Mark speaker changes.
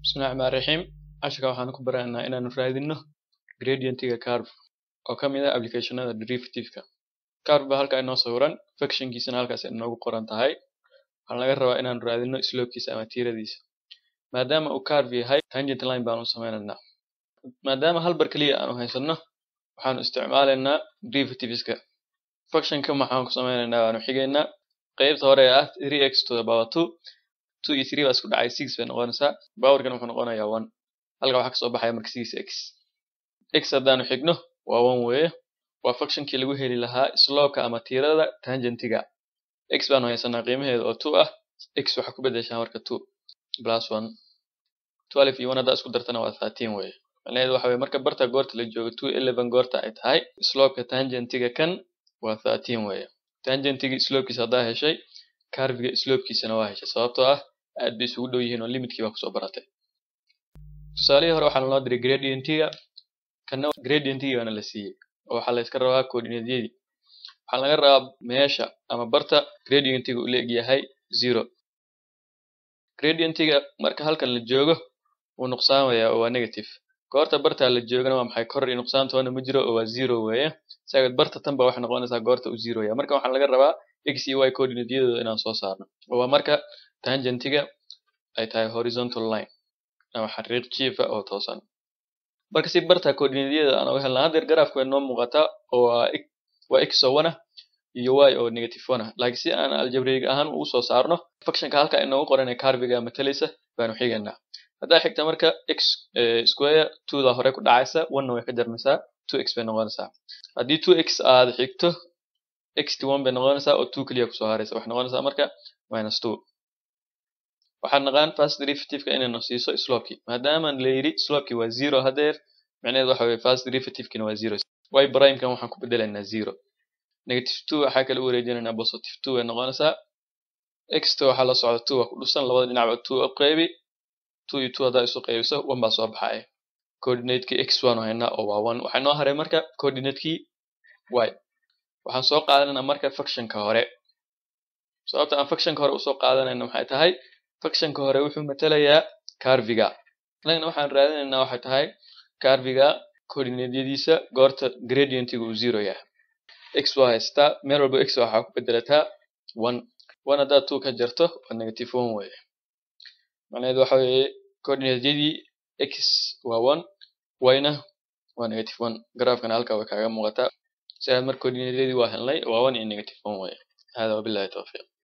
Speaker 1: bismillahi raxmaani raxiim casharka waxaan ku baranaynaa inaanu raadino gradientiga curve oo ka mid ah applicationada derivative-ka curve baa halkaa inoo sawiran functionkiisana halkaas inoogu qoran tahay waxaan laga rabaa inaanu raadino slopekiisa ama tiiradiisa maadaama uu curve yahay tangent line baanu sameynaynaa maadaama hal bar keliya aanu haysano waxaanu isticmaalaynaa derivativeska functionka maxaan ku sameynaynaa waanu xigaynaa qeybta hore ee ah 3x to the power 2 two iyo three baa isku dhacay six bay noqonaysaa powerkan wuxuu noqonayaa one halka waxaa kasoo baxaya marka six x x haddaanu xigno waa one weeye waa functionkii lagu heli lahaa slopeka ama tiirada tangentiga x baanu haysanaa qiimaheeda oo two ah x waxaa ku bedeshaa marka two plus one twelve iyo one haddaa isku dartana waa thirteen weeye macnaheedu waxa weye marka barta goorta la joogo two eleven goorta ay tahay slopeka tangentiga kan waa thirteen weeye tangentiga slopekiisa haddaa heshay carviga slopekiisana waa heshay sababtoo ah aad bay isugu dhow yihiin oo limitkii baa kusoo baratay tusaalihii hore waxaa lanoo diray gradientiga kana gradientigii baana la siiyey oo waxaa la iska rabaa coordinatyadii waxaa laga rabaa meesha ama barta gradientiga uu leeg yahay zero gradientiga marka halkan la joogo wuu nuqsaamayaa oo waa negative goorta bartaa la joogana waa maxay kor iyo nuqsaantoona ma jiro oo waa zero weeye saagad barta tan ba waxay noqonaysaa goorta uu zero yahay marka waxaa laga rabaa x iyo y coordinatyadooda inaan soo saarno oo waa marka tangentiga ay tahay horizontal line ama xariiq jiifa oo toosan marka si barta coordinatyada aan uga helnaa haddeer garaafka way noo muuqataa oo waa waa x oo one ah iyo y oo negative one ah laakiin si aan aljabriig ahaan ugu soo saarno functionka halka inoogu qoran ee carviga matalaysa baanu xigaynaa haddaa xigta marka x square two da hore ku dhacaysa one way ka jarmaysaa two x bay noqonaysaa haddii two x aad xigto xt one bay noqonaysaa oo two keliya kusoo haraysa waxay noqonaysaa marka minus two waxaan naqaan first derivativeka inaynu siiso slopekii maadaama la yidhi slopekii waa zero haddeer macnaheedu waxa weye first derivativekina waa zero y primekan waxaan ku bedelaynaa zero negative two waxaa kala u wareejinaynaa positive two bay noqonaysaa xt waxaa la socda two waa ku dhusan labada dhinacba two u qeybi two iyo two haddaa isu qeybiso one baa soo baxaya coordinateki x waanu haynaa oo waa one waxaa noo haray marka coordinatekii y waxaan soo qaadanaynaa marka functionka hore sababta aan functionka hore usoo qaadanayna maxay tahay functionka hore wuxuu matalayaa carviga annagana waxaan raadinaynaa waxay tahay carviga coordinatyadiisa goorta gradientiga uu zero yahay x waa haystaa meel walba x waxaa ku bedelataa one one haddaad two ka jarto waa negative one weeye macnaheedu waxa weeye coordinatyadii x waa one yna waa negative one garaafkana halkaa way kaaga muuqataa si aad marka coordinatyadii waa helnay waa one iyo negative one weeye hada wabillahi tawfiiq